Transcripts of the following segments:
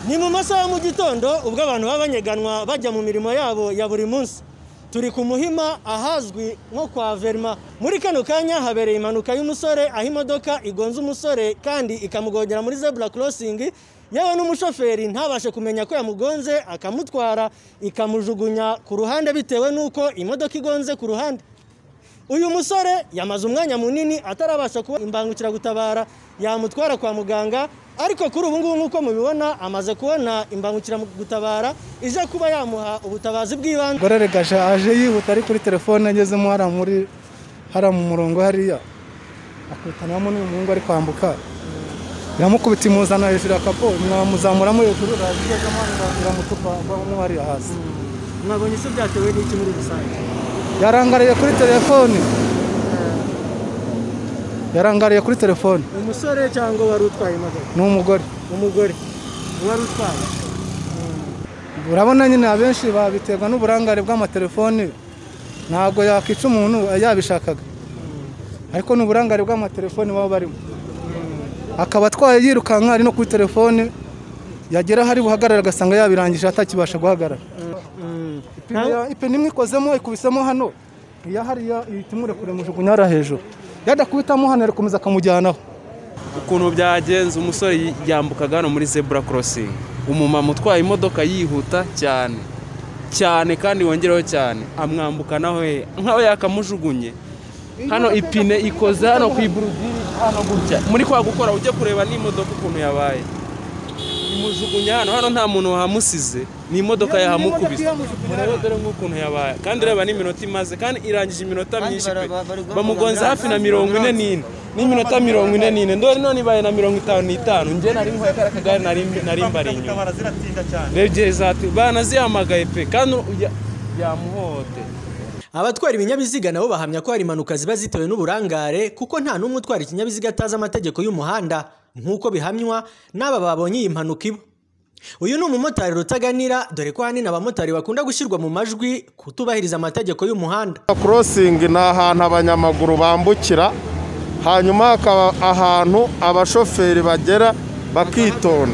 ni mu masaha mu gitondo ubwo abantu baba banyeganwa bajya mu mirimo yabo ya buri munsi turi ku muhima ahazwi nko kwa verima muri kano kanya habereye impanuka y'umusore aho imodoka igonze umusore kandi ikamugongera muri zebura korosingi yewe n'umushoferi ntabashe kumenya ko yamugonze akamutwara ikamujugunya ku ruhande bitewe n'uko imodoka igonze ku ruhande uyu musore yamaze umwanya munini atarabasha kuba imbangukiragutabara yamutwara kwa muganga ariko kuri ubu ngubu nk'uko mubibona amaze kubona imbangukiragutabara ije kuba yamuha ubutabazi bw'ibanze gorere gasha aje yihuta ari kuri telefone agezemo hariya muri hariya mu murongo hariya akutanamo n'umuhungu ari kwambuka iramukubita imuzana hejuru ya kapo mwamuzamuramo hejuru aragezemo iramutupa bamwe bari hasi mwabonye ese byatewe n'iki muri rusange yarangariye kuri telefone yarangariye kuri telefone umusore cyangwa wari utwaye imodoka ni umugore umugore wari utwaye urabona nyine abenshi babiterwa n'uburangare bw'amatelefoni ntabwo yakwica umuntu yabishakaga ariko ni uburangare bw'amatelefoni baba barimo akaba atwaye yirukanka ari no kuri telefone yagera ahari buhagarara agasanga yabirangije atakibasha guhagarara ipine imwe ikozemo ikubisemo hano iya hariya ihita imurekura imujugunya hariya hejuru yadakubitamo hano arakomeza akamujyanaho ukuntu byagenze umusore yambukaga hano muri zebura korosingi umumama utwaye imodoka yihuta cyane cyane kandi wongereho cyane amwambukanaho he nkaho yakamujugunye hano ipine ikoze hano ku iburudiri hano gutya muri kwa gukora ujye kureba n'imodoka ukuntu yabaye imujugunya hano hano nta muntu wahamusize ni imodoka yahamukubise murebe dore nk'ukuntu yabaye kandi ureba n'iminota imaze kandi irangije iminota myinshi pe bamugonze hafi na mirongo ine n'ine n'iminota mirongo ine n'ine ndore none ibaye na mirongo itanu n'itanu njye nari nkwaye kariya kagare nari nari mbari inyuma rero igihe zati banazihamagaye pe kandi ya- yamuhote abatwara ibinyabiziga nabo bahamya ko hari impanuka ziba zitewe n'uburangare kuko nta n'umwe utwara ikinyabiziga atazi amategeko y'umuhanda nk'uko bihamywa n'aba babonye iyi mpanuka ibo uyu ni umumotari rutaganira dore ko ahanini abamotari bakunda gushyirwa mu majwi kutubahiriza amategeko y'umuhanda korosingi ni ahantu abanyamaguru bambukira hanyuma hakaba ahantu abashoferi bagera bakitonda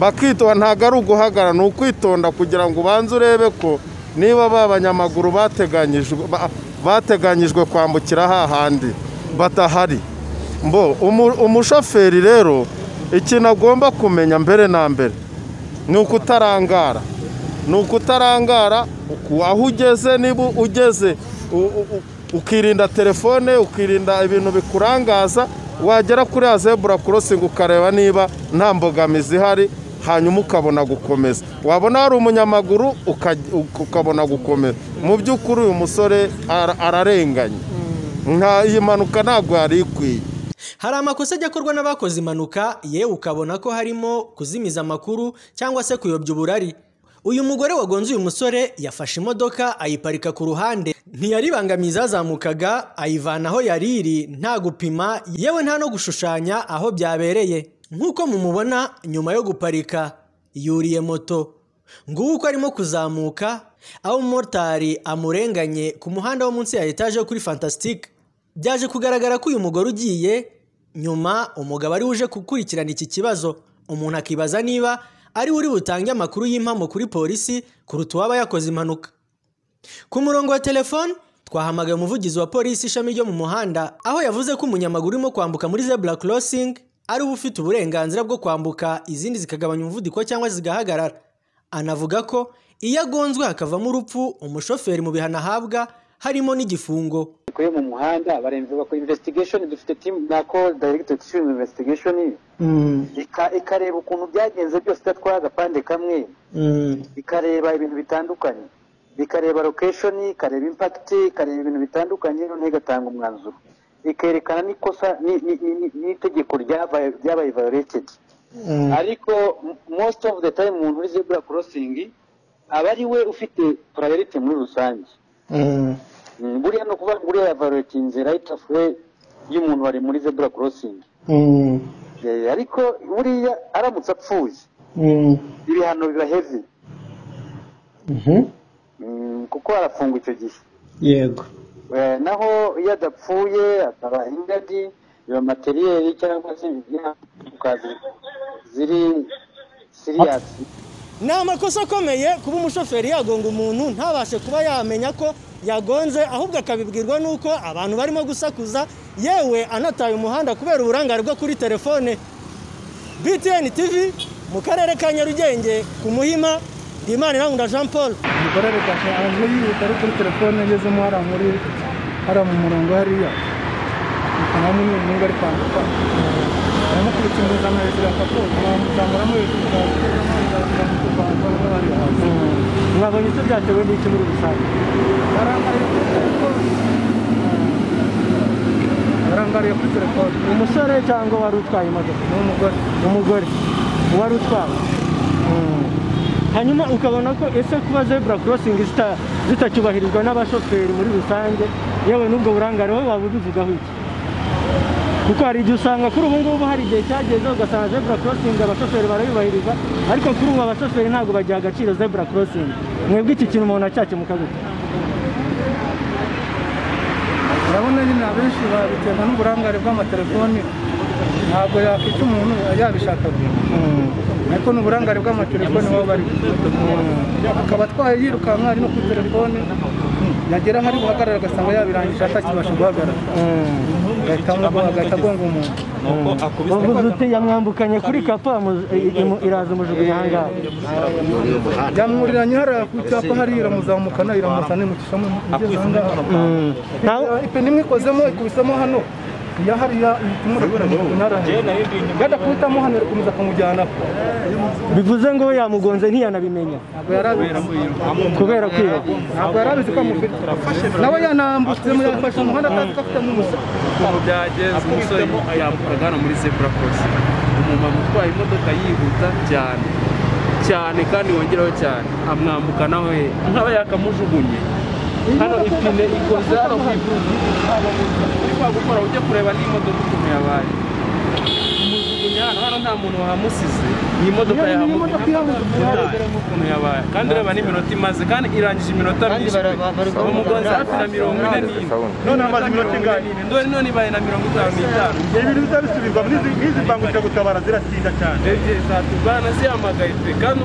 bakitonda ntabwo ari uguhagarara ni ukwitonda kugira ngo ubanze urebe ko niba ba banyamaguru bateganyijwe ba- bateganyijwe kwambukira hahandi batahari mbo umu- umushoferi rero ikintu agomba kumenya mbere na mbere ni ukutarangara ni ukutarangara uku- aho ugeze niba ugeze u- u- u- ukirinda telefone ukirinda ibintu bikurangaza wagera kuri ya zebura korosingi ukareba niba nta mbogamizi ihari hanyuma ukabona gukomeza wabona hari umunyamaguru ukaj- uka- ukabona gukomeza mu by'ukuri uyu musore ara- ararenganye nta iyi mpanuka ntabwo yari ikwiye hari amakosa ajya akorwa n'abakoze impanuka yewe ukabona ko harimo kuzimiza amakuru cyangwa se kuyobya uburari uyu mugore wagonze uyu musore yafashe imodoka ayiparika ku ruhande ntiyaribangamiye izazamukaga ayivana aho yari iri nta gupima yewe nta no gushushanya aho byabereye nk'uko mumubona nyuma yo guparika yuriye moto nguwo uko arimo kuzamuka aho umumotari amurenganye ku muhanda wo munsi ya etaje yo kuri fantasitike byaje kugaragara ko uyu mugore ugiye nyuma umugabo ari uje gukurikirana iki kibazo umuntu akibaza niba ari we uri butange amakuru y'impamo kuri polisi kuruta uwaba yakoze impanuka ku murongo wa telefone twahamagaye umuvugizi wa polisi ishami ryo mu muhanda aho yavuze ko umunyamaguru urimo kwambuka muri zebura korosingi ari uba ufite uburenganzira bwo kwambuka izindi zikagabanya umuvuduko cyangwa zigahagarara anavuga ko iyo agonzwe hakavamo urupfu umushoferi mu bihano ahabwa harimo n'igifungo yo mu muhanda baremeza bakora investigation dufite team na call director ishinzwe investigation ika- ikareba ukuntu byagenze byose idatwara agapande kamwe ikareba ibintu bitandukanye ikareba location ikareba impact ikareba ibintu bitandukanye noneho igatanga umwanzuro ikerekana n'ikosa ni- ni- ni- ni- n'itegeko ryabaye ryabaye violated ariko m- most of the time umuntu uri zebura crossing aba ari we ufite priority muri rusange Mm, buriya ni ukuvuga ngo uriya yavarotinze right of way y'umuntu wari muri zebura korosingi Eh, ariko buriya aramutse apfuye ibihano biba heavy Mm, kuko arafungwa icyo gihe yego Eh, naho iyo adapfuye akaba ingadi biba materiyeri cyangwa se ibihano ziri ziri hiyatsi ni amakosa akomeye kuba umushoferi yagonga umuntu ntabashe kuba yamenya ko yagonze ahubwo akabibwirwa n'uko abantu barimo gusakuza yewe anataye umuhanda kubera uburangare bwo kuri telefone btn tv mu karere ka nyarugenge ku muhima ndimana irangunda jean paul umugore ari kwaka aje yihuta ari kuri telefone agezemo hariya muri hariya mu murongo hariya akaba ari n'umuntu ari kwambuka aramukurikiranira hejuru akakoza amuzamuramo hejuru mwabonye icyo byatewe n'iki muri rusange barangariye kuri telefone umusore cyangwa wari utwaye imodoka ni umugore umugore wari utwaye hanyuma ukabona ko ese kuba zebura korosingi zita- zitacyubahirizwa n'abashoferi muri rusange yewe n'ubwo burangare wowe waba ubivugaho iki kuko hari igihe usanga kuri ubu ngubu hari igihe cyageze ugasanga zebura korosingi abashoferi barayubahiriza ariko kuri ubu abashoferi ntabwo bagiha agaciro zebura korosingi mwebwe iki kintu umuntu acyakemuka gute urabona nyine abenshi babiterwa n'uburangare bw'amatelefoni ntabwo yakwica umuntu yabishakaga ariko ni uburangare bw'amatelefoni baba bari akaba atwaye yirukanka ari no kuri telefone yagera hari guhagarara agasanga yabirangije atakibasha guhagarara agahita amugonga- agahita agonga umuntu uvuze uti yamwambukanye kuri kapo amu- i- imu- iraza umujugunya ahangaha yamuriranye hariya ku cyapa hariya iramuzamukana iramuzana imucishamo igeze ahangaha Nta- ipine imwe ikozemo ikubisemo hano iya hariya yada kubitamo hano irakomeza akamujyanaho bivuze ngo we yamugonze ntiyanabimenya ntabwo yari abizi kubera kwiba ntabwo yari abizi ko amufite nawe yanambutsemo yafashe umuhanda atazi ko afite mu musa ukuntu byagenze umusore yambukaga hano muri zebura korosingi umumama utwaye imodoka yihuta cyane cyane kandi wongeraho cyane amwambuka nawe nk'aba yakamujugunye hano ipine ikoze hano ku ivuzi uri kwagukora ujya kureba n'imodoka ukuntu yabaye umujugunya hano hano nta muntu wahamusize iyi modoka yahamusize ukuntu yabaye kandi ureba n'iminota imaze kandi irangije iminota myinshi umugonzi hafi na mirongo ine n'ine none amaze iminota ingana none none ibaye na mirongo itanu n'itanu ibintu bizabisubirwa nk'izi mbangukiragutabara ziratinda cyane ebyiri zatugana zihamagaye pe kandi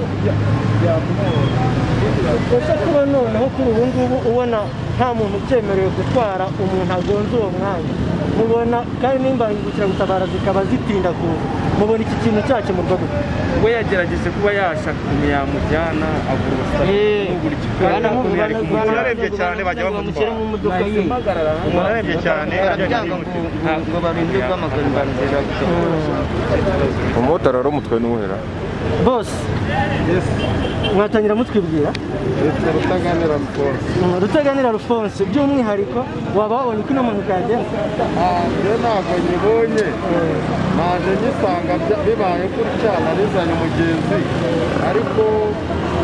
ese kuba noneho kuri ubu ngubu ubona nta muntu ucyemerewe gutwara umuntu agonze uwo mwanya mubona kandi nimba imbangukiragutabara zikaba zitinda kuza mubona iki kintu cyakemurwa gute we yagerageje kuba yashaka ukuntu yamujyana agura ubusitani n'ubura ikikanya ukuntu yari kumujyana bararebye cyane bajya bamutwara nahise mpagarara umuntu arebye cyane ajya ngo barinde guhamagara imbangukira umumotari wari umutwe n'uwera bose mwatangira mutwibwira rutaganira rukora Mm, rutaganira alphonse by'umwihariko waba wabonye uko ino mpanuka yagenze njye ntabwo nyibonye naje ngisanga bya- bibaye gutya narizanye umugenzi ariko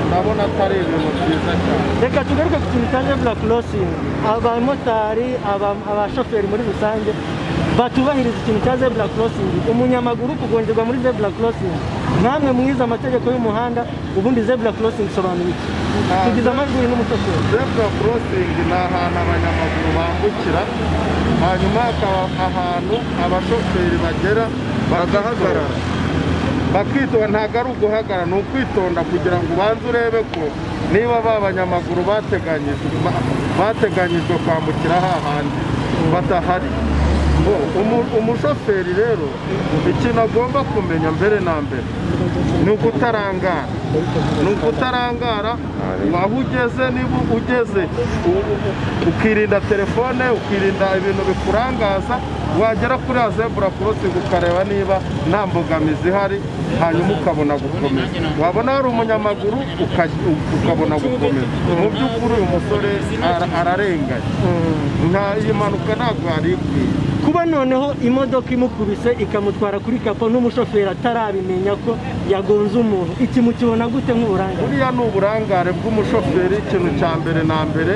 ndabona atari ibintu byiza cyane reka tugaruke ku kintu cya zebura korosingi abamotari aba- abashoferi muri rusange batubahiriza ikintu cya zebura korosingi umunyamaguru kugongerwa muri zebura korosingi namwe mwize amategeko y'umuhanda ubundi zebura korosingi isobanura iki tugize amajwi n'umushoferi zebura korosingi ni ahantu abanyamaguru bambukira hanyuma hakaba ahantu abashoferi bagera bagahagarara bakitonda ntabwo ari uguhagarara ni ukwitonda kugira ngo ubanze urebe ko niba ba banyamaguru bateganyijwe ba- bateganyijwe kwambukira hahandi badahari U- umu- umushoferi rero ikintu agomba kumenya mbere na mbere ni ukutarangara ni ukutarangara waba ugeze niba ugeze u- u- ukirinda telefone ukirinda ibintu bikurangaza wagera kuri ya zebura korosingi ukareba niba nta mbogamizi ihari hanyuma ukabona gukomeza wabona hari umunyamaguru ukaj- ukabona gukomeza mu by'ukuri uyu musore ara- ararenganye nta iyi mpanuka ntabwo yari ikwiye kuba noneho imodoka imukubise ikamutwara kuri kapo n'umushoferi atarabimenya ko yagonze umuntu iki mukibona gute nk'uburangare buriya ni uburangare bw'umushoferi ikintu cya mbere na mbere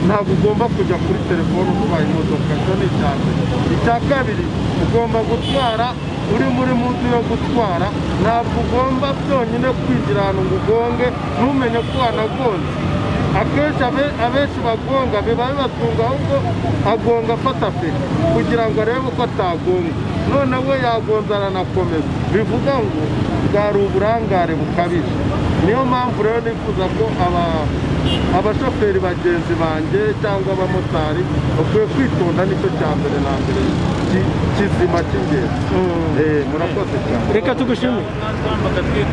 ntabwo ugomba kujya kuri telefone utwaye imodoka cyo ni icya mbere icya kabiri ugomba gutwara uri muri mudu yo gutwara ntabwo ugomba byonyine kwigira ahantu ngo ugonge ntumenye ko wanagonze akenshi abe- abenshi bagonga biba bibatunga ahubwo agonga afata feri kugira ngo arebe ko atagonga none we yagonze aranakomeza bivuga ngo bwari uburangare bukabije niyo mpamvu rero nifuza ko aba- abashoferi bagenzi banjye cyangwa abamotari bakwiye kwitonda nicyo cya mbere na mbere ki- kizima cy'ingenzi Eh, murakoze cyane reka tugushimire